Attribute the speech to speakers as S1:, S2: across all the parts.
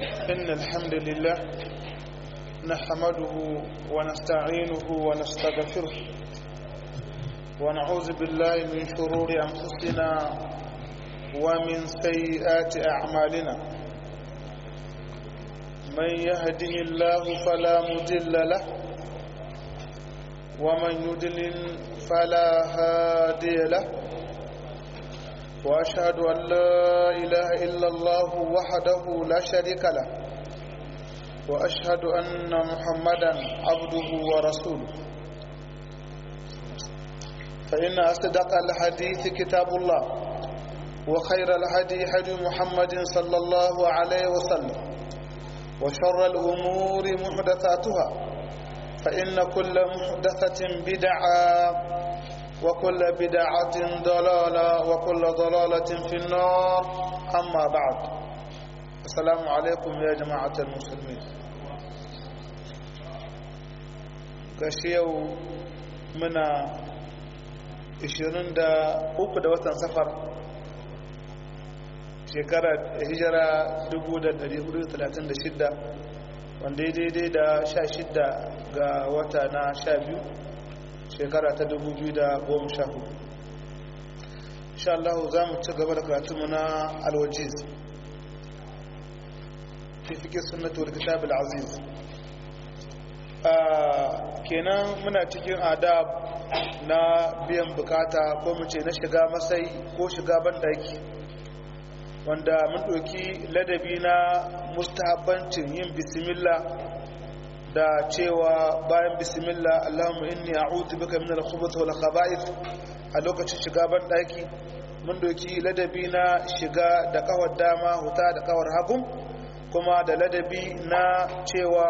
S1: إن الحمد لله نحمده ونستعينه ونستغفره ونعوذ بالله من شرور أنفسنا ومن سيئات أعمالنا من يهده الله فلا مضل له ومن يضلل فلا هادي له وأشهد أن لا إله إلا الله وحده لا شريك له وأشهد أن محمدا عبده ورسوله فإن أصدق الحديث كتاب الله وخير الهدي هدي محمد صلى الله عليه وسلم وشر الأمور محدثاتها فإن كل محدثة بدعة وكل بدعة ضلالة وكل ضلالة في النار أما بعد السلام عليكم يا جماعة المسلمين قشيو منا 23 da watan safar shekarar hijira 1436 wanda daidai da 16 ga wata na 12 shekara ta 2014 insha Allah za mu ci gaba da karatunmu na alwajiz fi fiƙe sunnatul kitab al-aziz kenan muna cikin adab na biyan bukata ko mu ce na shiga masai ko shiga bandaki wanda mun ɗauki ladabi na mustahabbancin yin bismillah da cewa bayan bismillah Allahumma inni a'udhu bika min al-khubuthi wal khaba'ith a lokacin shiga ban daki mun doki ladabi na shiga da kawar dama huta da kawar hagu kuma da ladabi na cewa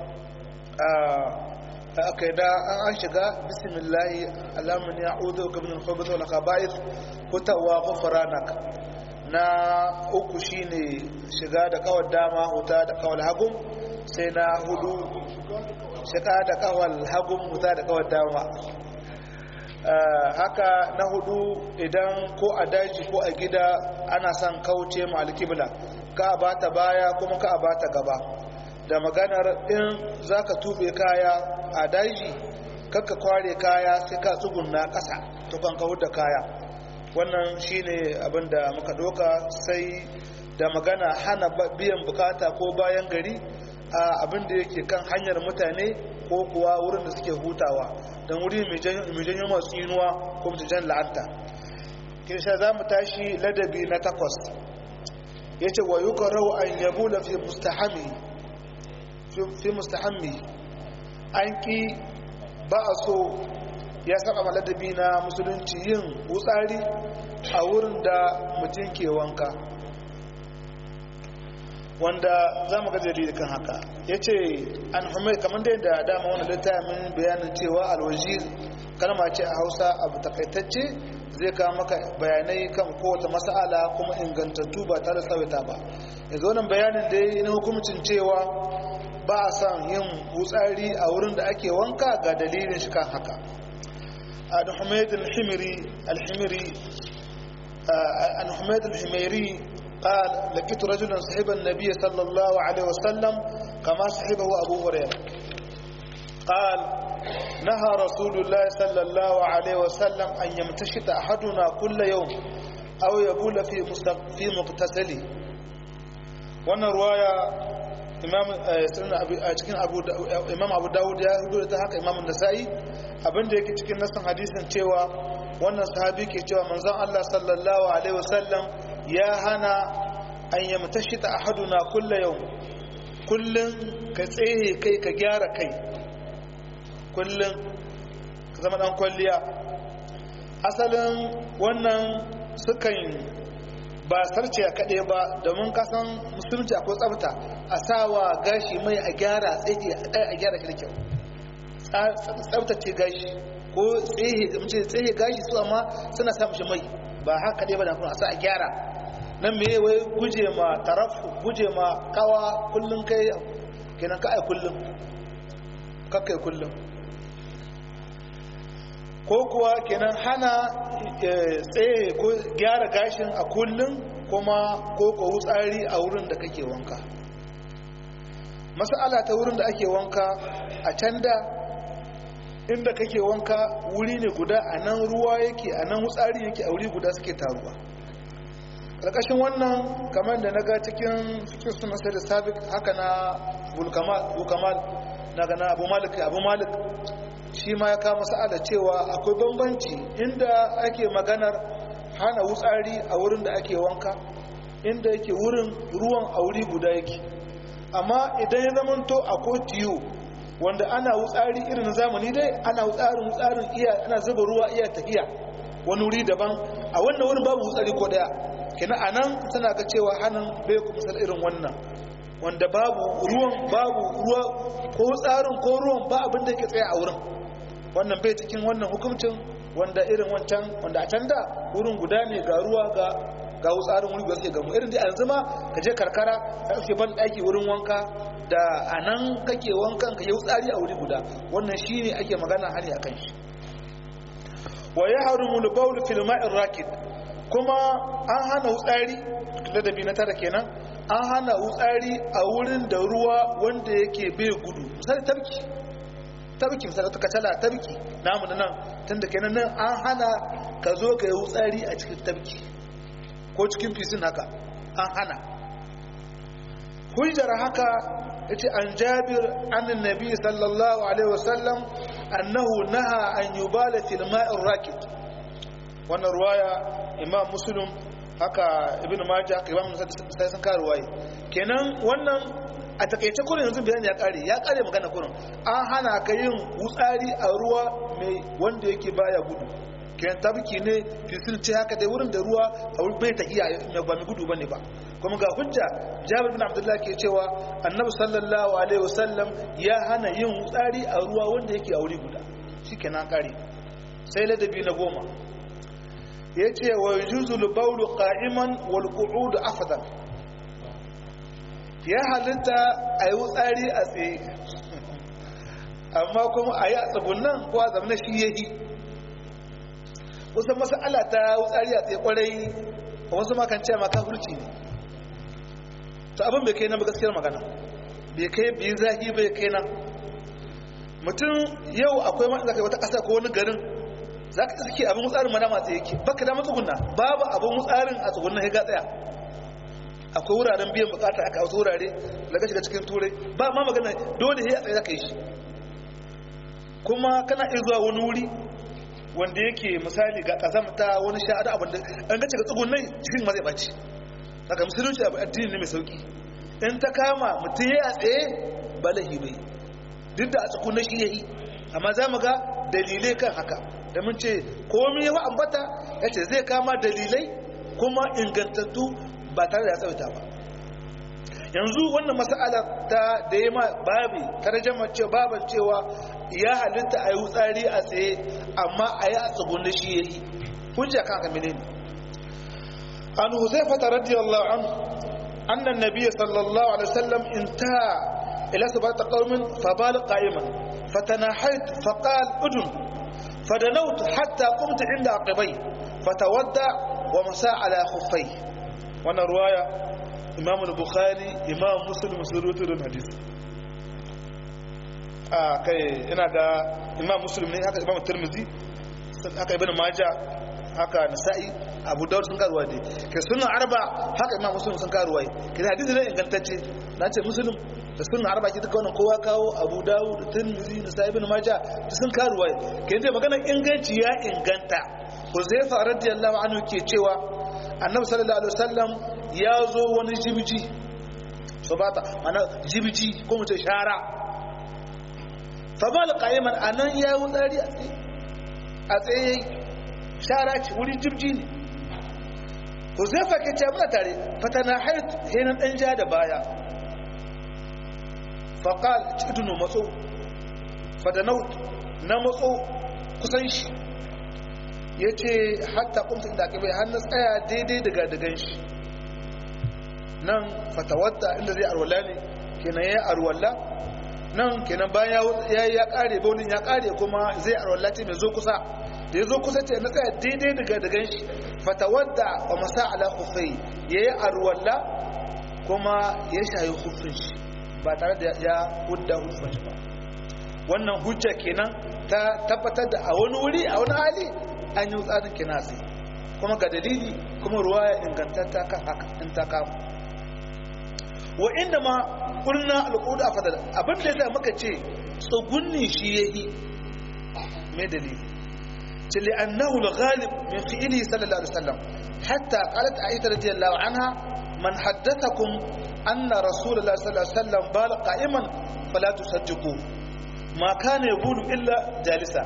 S1: aka da an shiga bismillah Allahumma inni a'udhu bika min al-khubuthi wal khaba'ith hutawa ghufranak na uku shine shiga da kawar dama huta da kawar hagu sai na hudu shiga da kawal hagun muta da kawal dama haka na hudu idan ko a daji ko a gida ana son kauce ma alkibla ka a bata baya kuma ka a bata gaba da maganar in za ka tube kaya a daji kakka kware kaya sai ka tsugunna ƙasa tukon ka da kaya wannan shine abinda muka doka sai da magana hana biyan bukata ko bayan gari a abin da yake kan hanyar mutane ko kuwa wurin da suke hutawa don wuri mai janyo masu inuwa ko mutujan la'anta kirsha za mu tashi ladabi na takwas ya ce wa yuka rau an yabu da fi mustahammi an ki ba a so ya saba ma ladabi na musulunci yin wutsari a wurin da mutum ke wanka wanda za mu gajeri kan haka ya ce an humai kamar da yadda dama wani littafin bayanin cewa alwajir kalma ce a hausa abu takaitacce zai kawo maka bayanai kan kowace mas'ala kuma ingantattu ba tare tsawaita ba yanzu wannan bayanin da yi na hukumcin cewa ba a son yin wutsari a wurin da ake wanka ga dalilin shi kan haka an humaid al-himiri an humaid al-himiri قال لقيت رجلا صحب النبي صلى الله عليه وسلم كما صحبه أبو هريرة قال نهى رسول الله صلى الله عليه وسلم أن يمتشط أحدنا كل يوم أو يبول في في مغتسله وانا رواية imam cikin abu imam abu dawud ya hudu ta haka imam nasa'i abinda yake cikin nasan hadisin cewa wannan sahabi ke cewa manzon Allah sallallahu alaihi wasallam ya hana an yamtashi ta ahaduna kulla yau kullum ka tsaye kai ka gyara kai kullum ka zama dan kwalliya asalin wannan sukan ba sarce a kaɗe ba domin kasan musulunci akwai tsafta a sawa gashi mai a gyara tsaye a gyara shi da kyau tsaftace gashi ko tsaye gashi su amma suna samun shi mai ba haka ɗaya ba da kuma a sa a gyara nan me wai guje ma tarafu guje ma kawa kullum kai kenan ka ai kullum kakkai kullum ko kuwa kenan hana tsaye ko gyara gashin a kullum kuma ko ko wutsari a wurin da kake wanka mas'ala ta wurin da ake wanka a can da inda kake wanka wuri ne guda a nan ruwa yake a nan wutsari yake a wuri guda suke taruwa ƙarƙashin wannan kamar da na ga cikin cikin suna sai da sabik haka na bulkamal na gana abu malik abu malik shi ma ya kama sa'ada cewa akwai bambanci inda ake maganar hana wutsari a wurin da ake wanka inda yake wurin ruwan a wuri guda yake amma idan ya zamanto akwai tiyo wanda ana wutsari irin zamani dai ana wutsarin wutsarin iya ana zuba ruwa iya tafiya wani wuri daban a wannan wurin babu wutsari ko daya kina anan tana ga cewa hannun bai ku misal irin wannan wanda babu ruwan babu ruwa ko wutsarin ko ruwan ba abin da yake tsaye a wurin wannan bai cikin wannan hukuncin wanda irin wancan wanda a can da wurin guda ne ga ruwa ga ga wutsarin wuri ba sai gamu irin da yanzu ma ka je karkara ka ɗauke ban ɗaki wurin wanka da a nan kake wankan ka yi wutsari a wuri guda wannan shi ne ake magana hari a kan shi wa ya haru mulbaul fil ma'in rakid kuma an hana wutsari ladabi na tara kenan an hana wutsari a wurin da ruwa wanda yake bai gudu misali tabki tabki misali ta kacala tabki namu nan tun da kenan nan an hana ka zo ka yi wutsari a cikin tabki ko cikin fisin haka an hana hujjar haka yace an jabir annin nabi sallallahu alaihi wasallam annahu naha an yubala fil ma'ir rakid wannan ruwaya imam muslim haka ibn majah haka imam sai sun kawo ruwaye kenan wannan a takaice kurin yanzu bayani ya kare ya kare magana kurin an hana ka yin wutsari a ruwa mai wanda yake baya gudu kenan tabki ne fisil ce haka dai wurin da ruwa a wurin bai tahiya ba mai gudu bane ba kuma ga hujja jabir bin abdullah ke cewa annabi sallallahu alaihi wasallam ya hana yin wutsari a ruwa wanda yake a wuri guda shikenan kare sai ladabi na goma yace wa yujuzul bawlu qa'iman wal qu'ud afdal ya halitta a yi wutsari a tsaye amma kuma a yi a tsagunan ko a zamanin shi yahi wasu masala ta wutsari a tsaye kwarai wasu makan ce maka hurci ne to abin bai kai na gaskiyar magana bai kai biyu zahi bai kai na mutum yau akwai ma zaka wata ƙasa ko wani garin za ka iske abin wutsarin mana matsa yake baka da matsugunna babu abin wutsarin a tsugunna ya ga tsaya akwai wuraren biyan bukata aka wasu wurare daga shiga cikin turai ba ma magana dole ya tsaye zaka yi shi kuma kana iya zuwa wani wuri wanda yake misali ga kazamta wani sha'ada abin da an gace ga tsugunnai cikin ma zai baci daga musulunci abu addini ne mai sauki in ta kama mutum ya tsaye ba lahi bai duk da a tsugunnai shi ya yi amma za mu ga dalilai kan haka da mun ce komai yawa ambata ya ce zai kama dalilai kuma ingantattu ba tare da ya tsawata ba yanzu wannan mas'ala ta da ya ma babi tarjama ce baban cewa ya halitta a yi wutsari a tsaye amma a yi a tsugunni shi ya yi hujja kan haka menene an huzaifa ta radiyallahu an annan nabiyyi sallallahu alaihi wasallam intaha ila sabata qaumin fa bal qa'iman fatanahayt fa qala udun fadanawt hatta qumtu inda aqibai fatawadda wa masa ala khuffai wannan ruwaya imam bukhari imam muslim sun rubuta don hadisi a kai ina ga imam muslim ne haka imam tirmidhi haka ibn majah haka nasa'i abu dawud sun karuwa dai kai sunan arba haka imam muslim sun karuwa kai hadisi ne ingantacce na ce muslim da sunan arba ki duka wannan kowa kawo abu dawud da tirmidhi nasa'i ibn majah da sun karuwa kai dai maganar inganci ya inganta Huzaifa radiyallahu anhu ke cewa annabi sallallahu alaihi wasallam ya zo wani jibiji so bata mana jibiji ko mu ce shara fa bal qa'iman anan ya wutsari a tsaye shara ce wuri jibji ne Huzaifa ke ce muna tare fatana hait hinan dan ja da baya fa qal tidunu matso fadanaut na matso kusan shi ya ce hatta kumta inda aka bai hannun tsaya daidai daga dagan shi nan fatawatta inda zai arwala ne kenan ya arwala nan kenan bayan ya ya kare baulin ya kare kuma zai arwala ce mai zo kusa da ya zo kusa ce na tsaya daidai daga dagan shi fatawatta wa masa ala khufai ya yi arwala kuma ya shayi khufin shi ba tare da ya hudda hudda ba wannan hujja kenan ta tabbatar da a wani wuri a wani hali an yi tsarin kinasi kuma ga dalili kuma ruwa ya ingantatta kan haka in ta kama wa inda ma ƙurna al'udu a fadada abin da ya sa muka ce tsugunni shi ya yi mai dalili ce li'annahu al-ghalib min fi'ili sallallahu alaihi wasallam hatta qalat aisha radiyallahu anha man haddathakum anna rasulullahi sallallahu alaihi wasallam bala qa'iman fala tusaddiqu ma kana yaqulu illa jalisa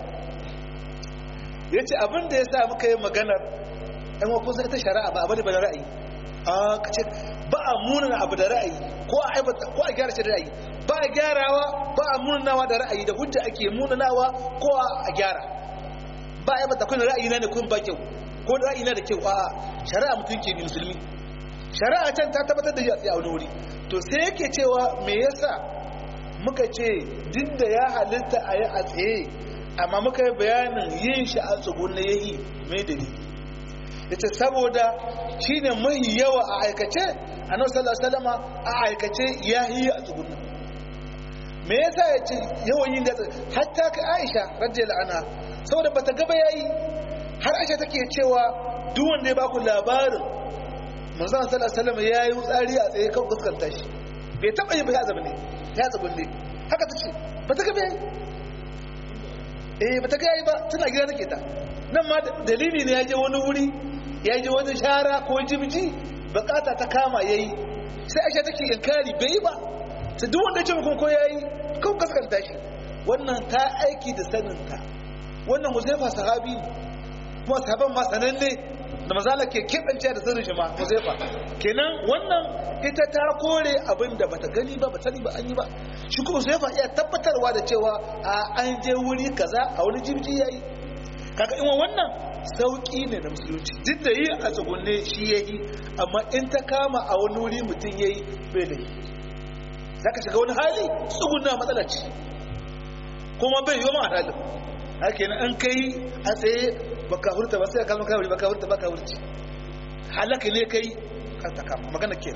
S1: yace abin da yasa muka yi maganar ɗan wakon sai ta shari'a ba abin da ra'ayi a kace ba a munana abu da ra'ayi ko a aibata ko a gyara shi da ra'ayi ba a gyarawa ba a munanawa da ra'ayi da hujja ake munanawa ko a gyara ba a aibata kun ra'ayi na ne kun ba kyau ko ra'ayi na da kyau a shari'a mutum ke bi musulmi shari'a can ta tabbatar da shi a wani wuri to sai yake cewa me yasa muka ce duk da ya halitta a yi a tsaye amma muka yi bayanin yin shi a tsugunne ya yi mai dalili ita saboda shi ne mai yawa a aikace a nan salama a aikace ya yi a tsugunne me yasa ya ce yawan yin da hatta ka aisha rajin la'ana saboda bata gaba ya yi har aisha take cewa duk wanda ya baku labarin manzan salama ya yi tsari a tsaye kan fuskanta shi bai taɓa yi ba ya zama ne ya tsugunne haka ta ce ba ta gaba ya yi eh ba ta gaya ba tana gida take ta nan ma dalili ne ya je wani wuri ya je wani shara ko jibji bukata ta kama yayi sai aisha take inkari bai yi ba ta duk wanda ce muku ko yayi kan kaskanta shi wannan ta aiki da saninta wannan huzaifa sahabi ne kuma sahaban ma sananne da mazala ke keɓance da sirrin shi ma huzaifa kenan wannan ita ta kore abin da bata gani ba bata sani ba an yi ba shi kuma huzaifa iya tabbatarwa da cewa a an je wuri kaza a wani jirgi yayi kaga in wannan sauki ne da musulunci duk da yi a tsugunne shi yayi amma in ta kama a wani wuri mutum yayi bai da zaka shiga wani hali tsugunna matsala ce kuma bai yi ma halin haka yana an kai a tsaye baka hurta ba sai kalmar kawai baka hurta baka hurci halaka ne kai kan ta kama magana ke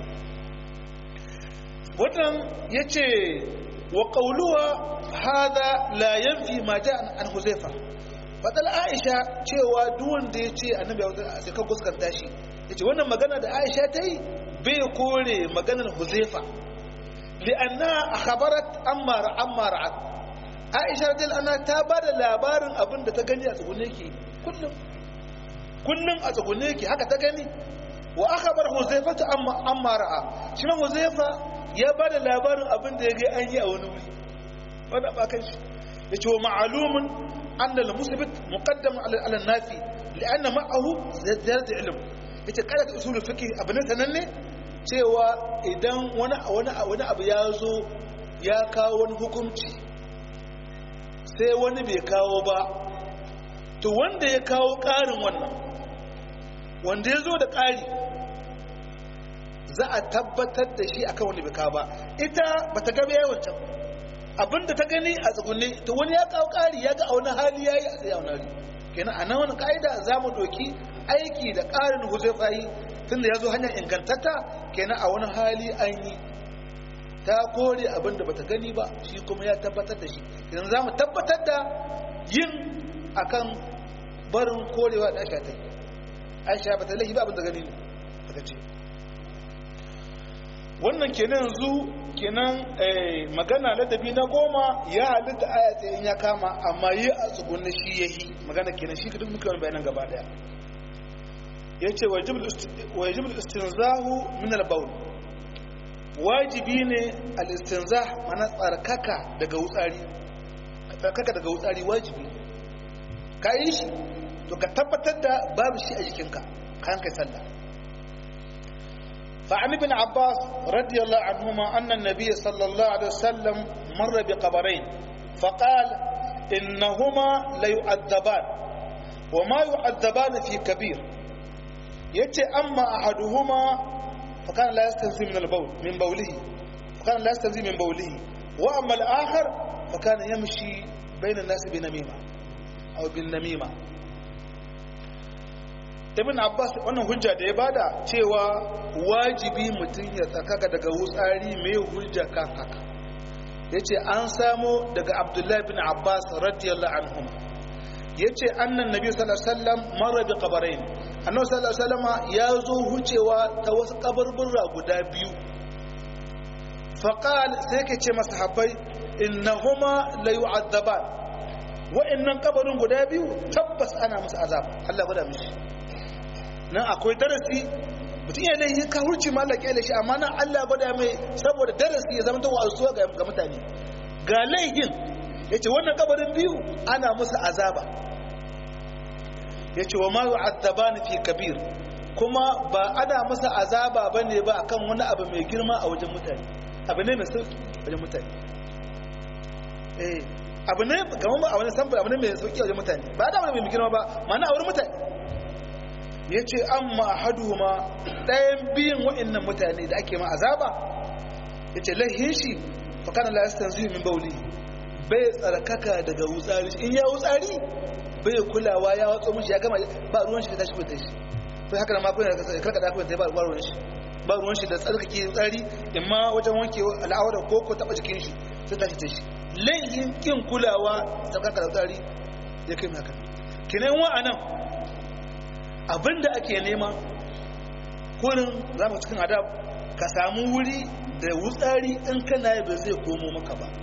S1: wannan ya ce wa ƙauluwa hada la yanfi ma ja an huzaifa fadal aisha cewa duwan da ya ce annabi ya sai kan kuskanta shi ya ce wannan magana da aisha ta yi bai kore maganar huzaifa li'anna akhbarat amma amma ra'at aisha radiyallahu anha ta ba da labarin abin da ta gani a tsugunne ke kullum kullum a tsugunne ke haka ta gani wa aka bar huzaifa ta amma amma ra'a shi ma huzaifa ya ba da labarin abin da ya ga an yi a wani wuri wanda ba kan shi ya ce wa ma'alumin an da musabit muqaddam ala nafi li'anna ma'ahu ziyarat ilm yace kada ta usul fiqh abin sananne cewa idan wani wani wani abu ya zo ya kawo wani hukunci sai wani bai kawo ba to wanda ya kawo ƙarin wannan wanda ya zo da ƙari za a tabbatar da shi akan wanda bai kawo ba ita ba ta gaba yawan can abinda ta gani a tsugunne to wani ya kawo ƙari ya ga a wani hali ya yi a tsaye a wani hali kenan a nan wani ƙa'ida za mu doki aiki da ƙarin huzaifa yi tun da ya zo hanyar ingantatta kenan a wani hali an yi ta kore abin da bata gani ba shi kuma ya tabbatar da shi idan za mu tabbatar da yin akan barin korewa da aisha ta yi aisha ba ta laifi ba abin da gani ne daga ce wannan kenan yanzu kenan magana ladabi na goma ya halitta aya tsayin ya kama amma yi a tsugunni shi ya yi magana kenan shi duk muka bayanan gaba daya ya ce wa yajibul istinzahu min al-bawl wajibi ne al-istinzah mana tsarkaka daga wutsari tsarkaka daga wutsari wajibi ka yi shi to ka tabbatar da babu shi a jikinka kan kai sallah فعن ابن عباس رضي الله عنهما أن النبي صلى الله عليه وسلم مر بقبرين فقال إنهما ليعذبان وما يعذبان في كبير يتي أما أحدهما فكان لا يستنزي من البول من بوله فكان لا يستنزي من بوله وأما الآخر فكان يمشي بين الناس بنميمة أو بالنميمة ibn abbas wannan hujja da ya bada cewa wajibi mutum ya tsakaka daga wutsari mai hujja kan haka ya ce an samo daga abdullahi bin abbas radiyallahu anhum ya ce annan nabi sallallahu mara bi kabarain annabi sallallahu ya zo hucewa ta wasu kabarburra guda biyu faqal sai ke ce masahabbai innahuma la yu'adzaban wa'annan kabarin guda biyu tabbas ana musu azab Allah gwada mishi nan akwai darasi mutum ya laihi ka hurci ma Allah kyale shi amma nan Allah gwada mai saboda darasi ya zama ta wa'azuwa ga mutane ga laihin yace wannan kabarin biyu ana musu azaba yace wa ma yu'adzabani fi kabir kuma ba ana musu azaba bane ba akan wani abu mai girma a wajen mutane abu ne mai sauki wajen mutane eh abu ne kamar ba a wani samfur abu ne mai sauki a wajen mutane ba da wani mai girma ba mana a wurin mutane ya ce an ma'ahadu ma ɗayan biyun wa'innan mutane da ake ma azaba ya ce lahin shi fakana lasistan zuwa min bauli bai tsarkaka daga wutsari in ya wutsari bai kulawa ya watso mashi ya gama ba ruwan shi da tashi kwanta shi sai haka na makon ya karkada kwanta ba ruwan shi ba ruwan shi da tsarkake wutsari in ma wajen wanke al'awar ko ko taba jikin shi sai tashi ta shi laifin kin kulawa tsarkaka da wutsari ya kai haka kinan wa'anan abinda ake nema kurin za mu cikin adab ka samu wuri da wutsari in kana yi ba zai komo maka ba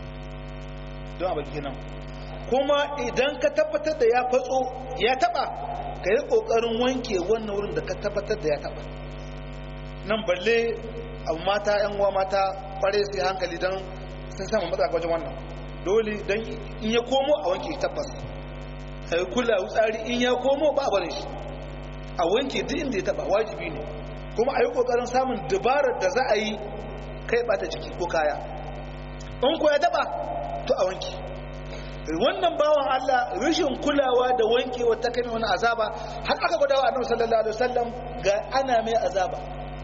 S1: don abin kenan kuma idan ka tabbatar da ya fatso ya taba ka yi kokarin wanke wannan wurin da ka tabbatar da ya taba nan balle abu mata yan uwa mata kware su hankali don sun samu matsaka wajen wannan dole don in ya komo a wanke tabbas ka yi kula wutsari in ya komo ba a barin shi a wanke duk inda ya taba wajibi ne kuma a yi kokarin samun dabarar da za a yi kai bata ciki ko kaya in ko ya taba to a wanke wannan bawan Allah rashin kulawa da wanke wata kai wani azaba har aka gwada wa annabi sallallahu alaihi wasallam ga ana mai azaba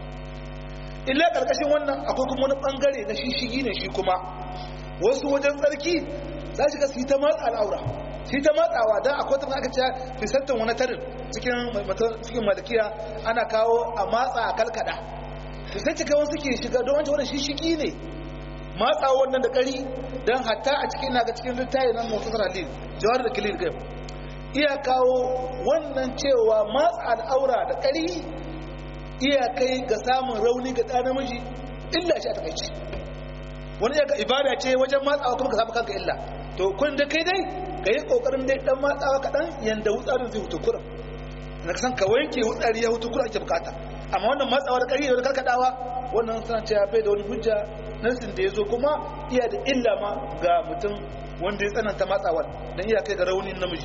S1: illa karkashin wannan akwai kuma wani bangare na shishigi ne shi kuma wasu wajen tsarki za shi ga su yi ta matsa al'aura shi ta matsawa don akwai ta aka ce fisantan wani tarin cikin malakiya ana kawo a matsa a kalkada to sai cika wasu ke shiga don wancan wani shishiki ne matsa wannan da kari don hatta a cikin naga cikin littayi nan masu saralin jawar da kilin game iya kawo wannan cewa matsa al'aura da kari iya kai ga samun rauni ga ɗa namiji illa shi a takaici wani ya ga ibada ce wajen matsawa kuma ka samu kanka illa to kun da kai dai ka yi kokarin dai dan matsawa kaɗan yanda wutsarin zai hutu kuran na san ka wanke wutsari ya hutu kuran ake bukata amma wannan matsawa da ƙari da wani karkadawa wannan suna ce ya bai da wani hujja nasin da ya zo kuma iya da illa ma ga mutum wanda ya tsananta matsawar don iya kai ga raunin namiji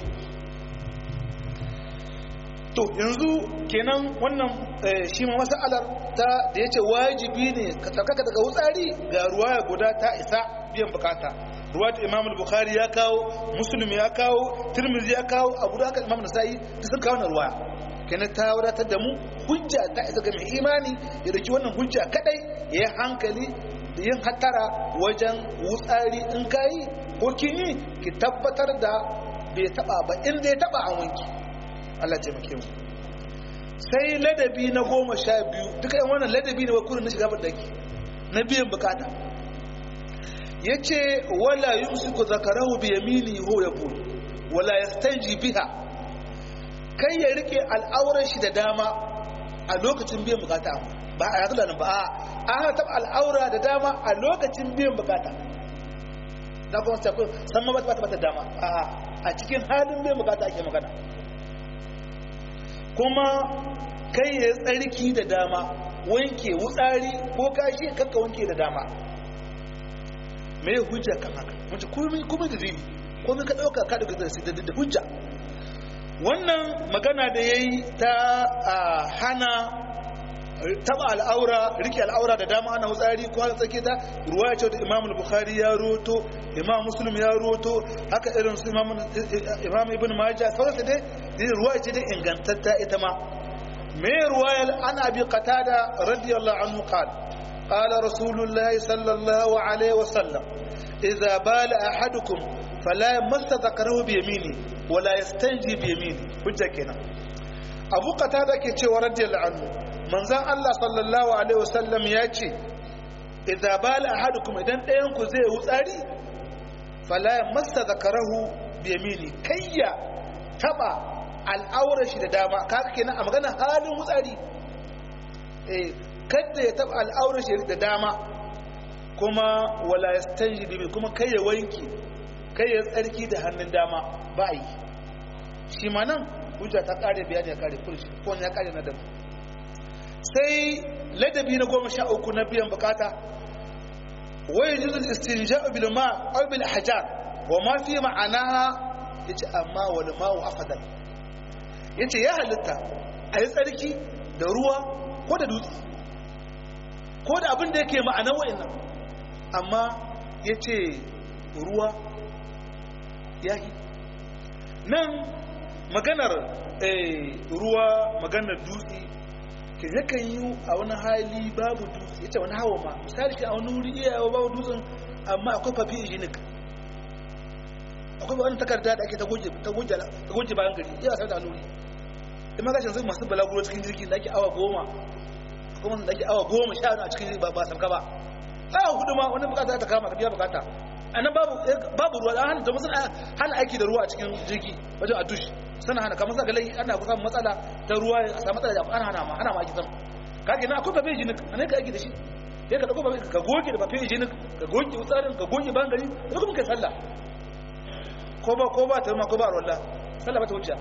S1: to yanzu kenan wannan shi ma masalar ta da ya ce wajibi ne ka tsarkaka daga wutsari ga ruwaya guda ta isa biyan bukata ruwa da imam bukhari ya kawo muslim ya kawo tirmidhi ya kawo abu da imam nasa'i da sun kawo na ruwaya kenan ta wadatar da mu hujja ta isa ga mai imani ya dauki wannan hujja kadai ya yi hankali da yin hattara wajen wutsari in kayi ko kin yi ki tabbatar da bai taba ba inda ya taba an wanki Allah taimake mu sai ladabi na goma sha biyu duka yan wannan ladabi ne wa kurin na shiga bandaki na biyan bukata ya ce wala yumsiku zakarahu bi yamini ho ya bul wala yastanji biha kai ya rike al'aurar shi da dama a lokacin biyan bukata ba a yanzu nan ba a an taɓa al'aura da dama a lokacin biyan bukata da kuma sai san ma ba ta bata dama a a cikin halin biyan bukata ake magana kuma kai ya tsarki da dama wanke wutsari ko kashi kakka wanke da dama me hujja kan haka wace komai komai da zini komai ka dauka ka daga da da hujja wannan magana da yayi ta hana taba al'aura rike al'aura da dama ana wutsari ko har tsake ta ruwaya ce da Imam al-Bukhari ya roto Imam Muslim ya roto haka irin su Imam Imam Ibn Majah sauransu dai ruwaya ce da ingantatta ita ma me ruwayar an abi qatada radiyallahu anhu qala قال رسول الله صلى الله عليه وسلم إذا بال أحدكم فلا يمس ذكره بيمينه ولا يستنجي بيمينه حجة كنا abu qatada ke cewa radiyallahu anhu manzon Allah sallallahu alaihi wasallam ya ce idza bala ahadukum idan ɗayan ku zai wutsari fala massa zakarahu bi yamini kayya taba al'aurar shi da dama kaga kenan a magana halin wutsari eh kada ya taba al'aurar shi da dama kuma wala yastanji bi kuma kai ya wanki kai ya tsarki da hannun dama ba yi shi ma nan hujja ta kare bayani ya kare kurshi ko ya kare na dabu sai ladabi na goma sha uku na biyan bukata wai juzul istinja'u bil ma aw bil hajar wa ma fi ma'anaha yace amma wal ma'u afdal yace ya halitta a yi tsarki da ruwa ko da dutse ko da abin da yake ma'anar wa'annan amma yace ruwa yahi nan maganar ruwa maganar dutse ke yakan yi a wani hali babu dutse ya ce wani hawa ma misali ke a wani wuri iya yawa babu dutsen amma akwai fafi hygienic akwai wani takarda da ake ta goge bayan gari iya wasan da nuri in ma gashin zai masu balaguro cikin jirgi da ake awa goma kuma da ake awa goma sha a cikin ba sauka ba awa hudu ma wani bukata ta kama ka biya bukata a nan babu ruwa an hana domin suna hana aiki da ruwa a cikin jirgi wajen a dushi suna hana kamar saka lai ana kusa matsala ta ruwa a samu matsala da ana hana ma ana ma aiki sama ka ke nan akwai bafe jinik a nan ka aiki da shi sai ka ɗauko bafe ka goge da bafe jinik ka goge tsarin ka goge bangare da kuma kai sallah ko ba ko ba ta ma ko ba rolla sallah ba ta wuce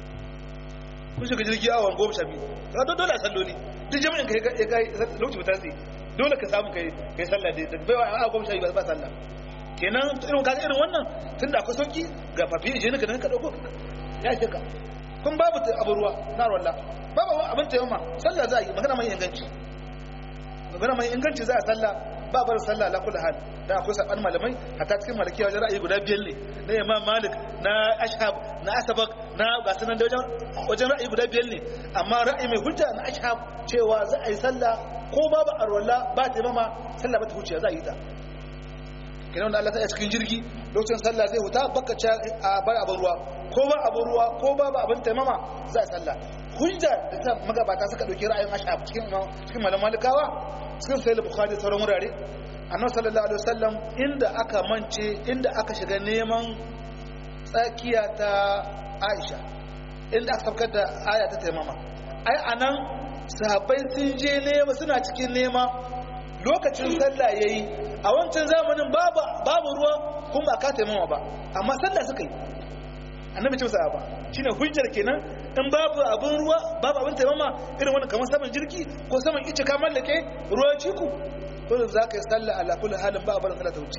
S1: kun shiga jirgi awon goma sha biyu ka to dole a salloli duk jami'in ka ya kai lokaci mutan sai dole ka samu kai kai sallah da baiwa a goma sha biyu ba sallah kenan irin kaga irin wannan tun da akwai sauki ga fafi je nika nan ka dauko ya ce ka kun babu abu ruwa na rolla babu abin tayyama sallah za a yi magana mai inganci magana mai inganci za a sallah ba bar sallah la kullu hal da akwai saban malamai hatta cikin malikiya wajen ra'ayi guda biyar ne na imam malik na ashab na asabak na gasu nan da wajen wajen ra'ayi guda biyar ne amma ra'ayi mai hujja na ashab cewa za a yi sallah ko babu arwalla ba taimama sallah ba ta huce za a yi ta kenan da Allah ta cikin jirgi lokacin sallah zai huta baka ci a bar abin ruwa ko ba abin ruwa ko ba ba abin taimama za a sallah hujja da ta magabata suka dauki ra'ayin ashab cikin cikin malam malikawa cikin sahih bukhari sauran wurare annabi sallallahu alaihi wasallam inda aka mance inda aka shiga neman tsakiya ta Aisha inda aka saukar da aya ta taimama ai anan sahabbai sun je nema suna cikin nema lokacin sallah yayi a wancan zamanin babu ruwa kuma ba ka taimama ba amma sallah suka yi annabi ce ba shine hujjar kenan in babu abin ruwa babu abin taimama irin wani kamar saman jirgi ko saman ice ka mallake ruwa ciku ko za ka yi sallah ala kulli halin ba barin sallah ta wuce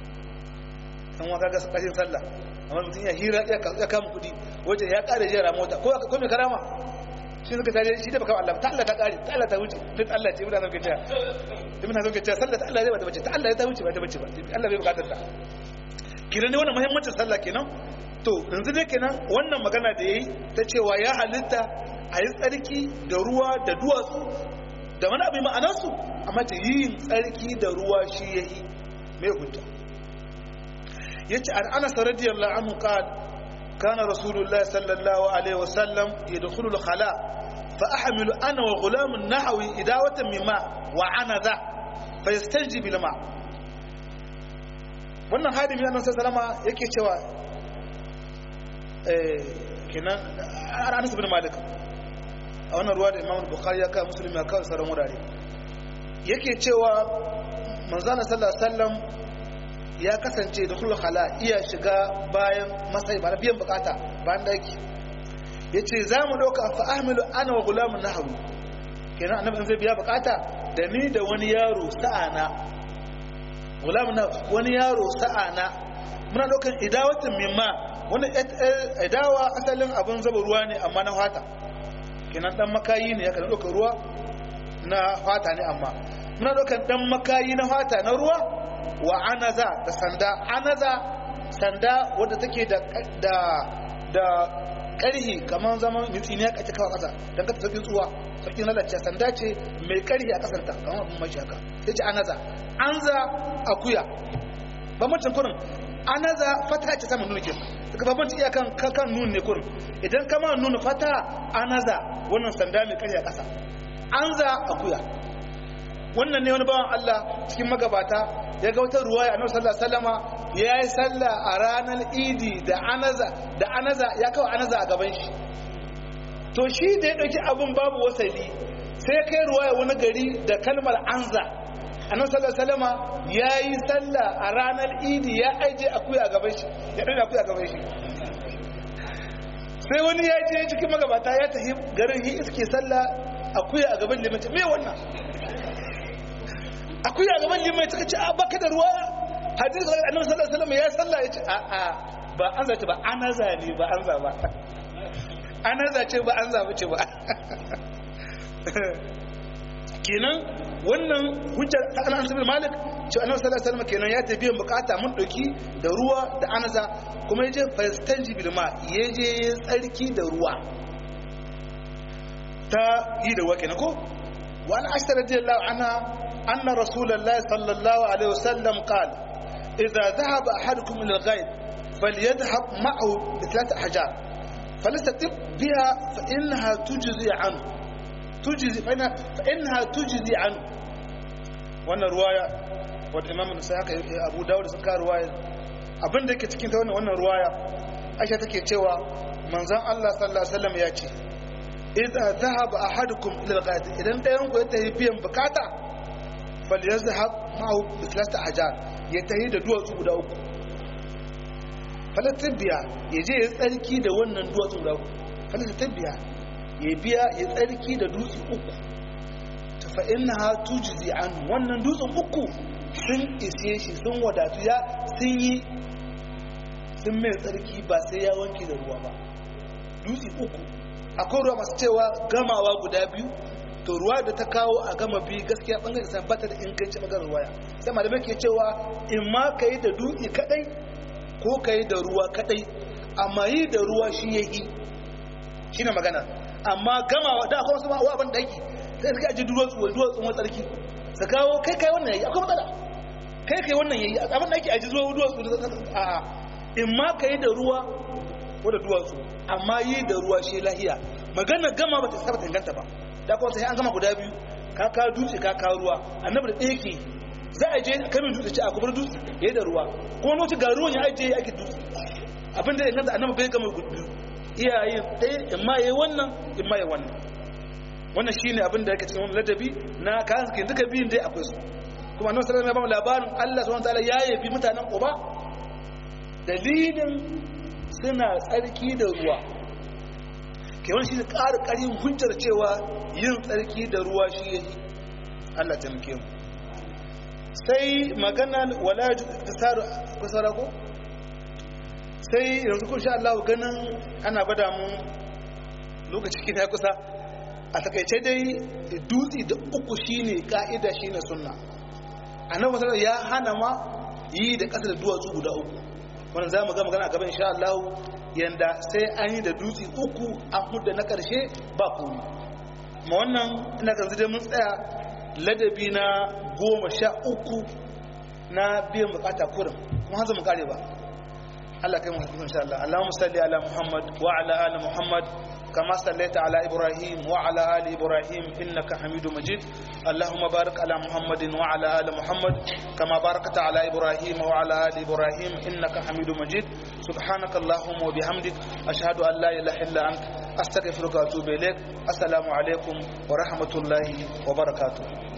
S1: kan wa kaga kashin sallah amma mutum ya hira ya kama kudi wajen ya kare jera mota ko ko me karama shi suka tare shi da baka Allah ta Allah ta kare ta Allah ta wuce fit Allah ce mutane kace ibn hazan kace sallah ta Allah zai bata bace ta Allah ta wuce ba ta bace ba Allah bai bukatar ta kiran ne wannan muhimmancin sallah kenan to yanzu dai kenan wannan magana da yayi ta cewa ya halitta a yi tsarki da ruwa da duwatsu da wani abin ma'anarsu amma ta yin tsarki da ruwa shi yayi mai hujja yace an anas radiyallahu anhu qala كان رسول الله صلى الله عليه وسلم يدخل الخلاء فأحمل أنا وغلام نحوي إداوة من ماء وعنذا فيستنجي بالماء wannan hadimi annabi sallama yake cewa eh kenan Anas bin Malik a wannan ruwa da Imam Bukhari ya kai Muslim ya kawo sauran wurare yake cewa manzon sallallahu alaihi wasallam ya kasance da kullu khala iya shiga bayan masai ba biyan bukata bayan daki yace za mu dauka fa ahmilu ana wa gulamun nahwi kenan annabi zai biya bukata da ni da wani yaro sa'ana gulamun wani yaro sa'ana muna daukan idawatin mimma wani idawa asalin abin zaba ruwa ne amma na fata kenan dan makayi ne ya kan dauka ruwa na fata ne amma muna daukan dan makayi na fata na ruwa wa anaza da sanda anaza sanda wadda take da da da karhi kamar zaman mitsini ya kace kawai kasa don ka tafi tsuwa sauƙin lalace sanda ce mai karhi a kasarta kamar abin mashi haka sai ce anaza anza akuya ba mutum kurin anaza fata ce sama nuna ke daga babban iya kan kan nun ne kurin idan kama nuna fata anaza wannan sanda mai karya kasa anza akuya wannan ne wani bawan Allah cikin magabata ya ga wata ruwaya annabi sallallahu alaihi wasallama yayi sallah a ranar idi da anaza da anaza ya kawo anaza a gaban shi to shi da ya dauki abun babu wasali sai ya kai ruwaya wani gari da kalmar anza annabi sallallahu alaihi wasallama yayi sallah a ranar idi ya aje akuya a gaban shi ya dauki akuya a gaban shi sai wani ya je cikin magabata ya tafi garin yi iske sallah akuya a gaban limanci me wannan akuya a gaban limanci suka ce a baka da ruwa hadisi da annabi sallallahu alaihi wasallam ya sallah ya ce a a ba an zace ba an za ne ba an za ba an zace ba an za ba ce ba kenan wannan hujjar ta anas bin malik ce annabi sallallahu alaihi wasallam kenan ya tafi bukata mun dauki da ruwa da anaza kuma yaje fastanji bil ma yaje tsarki da ruwa ta yi da wake na ko wa an ashta radiyallahu anha anna rasulullahi sallallahu alaihi wasallam qala idza dhahaba ahadukum ila al-ghayb falyadhhab ma'ahu bi thalath ahjar فلستطب بها فإنها تجزي عنه تجزي فإنها, فإنها تجزي عنه wannan ruwaya wadda imam nasa haka abu dawud sun ka ruwaya abin da yake cikin ta wannan wannan ruwaya aisha take cewa manzon Allah sallallahu alaihi wasallam ya ce idza dhahaba ahadukum ila al-ghad idan dayan ku ya tafi biyan bukata falyazhab ma'ahu bi thalathati ahjar ya tafi da duwatsu guda uku falatin biya ya je ya tsarki da wannan duwatsu guda uku falatin biya ya biya ya tsarki da dutse uku fa innaha tujzi an wannan dutsen uku sun ise shi sun wadatu ya sun yi sun mai tsarki ba sai ya wanke da ruwa ba dutse uku akwai ruwa masu cewa gamawa guda biyu to ruwa da ta kawo a gama biyu gaskiya bangare san bata da inganci bangaren ruwaya sai malamai ke cewa in ma ka yi da dutse kadai ko ka yi da ruwa kadai amma yi da ruwa shi ya yi shi na magana amma gamawa da akwai wasu ma'awa abin daki sai suka aji duwatsu wani duwatsun wani tsarki su kawo kai kai wannan yayi akwai matsala kai kai wannan yayi abin da ake aji zuwa duwatsu a a in ma ka yi da ruwa ko da duwatsu amma yi da ruwa shi lahiya magana gama ba ta saba inganta ba da kuma sai an gama guda biyu ka ka dutse ka ka ruwa annabi da ɗaya ke za a je kamin dutse ce a kubar dutse ya yi da ruwa kuma lokaci ga ruwan ya ajiye ya ake dutse abin da inganta annabi bai gama biyu iyayen ɗaya in ma yayi wannan in ma yayi wannan wannan shine abin da yake cikin wannan ladabi na kayan suke duka biyun dai akwai su kuma annabi sallallahu alaihi wasallam ya ba mu labarin Allah subhanahu wataala ya yabi mutanen Quba dalilin suna tsarki da ruwa ke wani shi da ƙara ƙarin hujjar cewa yin tsarki da ruwa shi yake Allah ta muke mu sai magana wala tasaru kusara ko sai yanzu kun sha Allah ganin ana bada mu lokaci kina kusa a takaice dai dutse da uku shine ka'ida shine sunna annabi sallallahu ya hana ma yi da ƙasa da duwatsu guda uku wannan za mu ga magana a gaban insha Allah yanda sai an yi da dutse uku an hudda na ƙarshe ba komai ma wannan ina kan dai mun tsaya ladabi na goma sha uku na biyan bukata kurin kuma hanzu mu kare ba Allah kai mu insha Allah Allahumma salli ala Muhammad wa ala ali Muhammad كما صليت على إبراهيم وعلى آل إبراهيم إنك حميد مجيد اللهم بارك على محمد وعلى آل محمد كما باركت على إبراهيم وعلى آل إبراهيم إنك حميد مجيد سبحانك اللهم وبحمدك أشهد أن لا إله إلا أنت أستغفرك وأتوب إليك السلام عليكم ورحمة الله وبركاته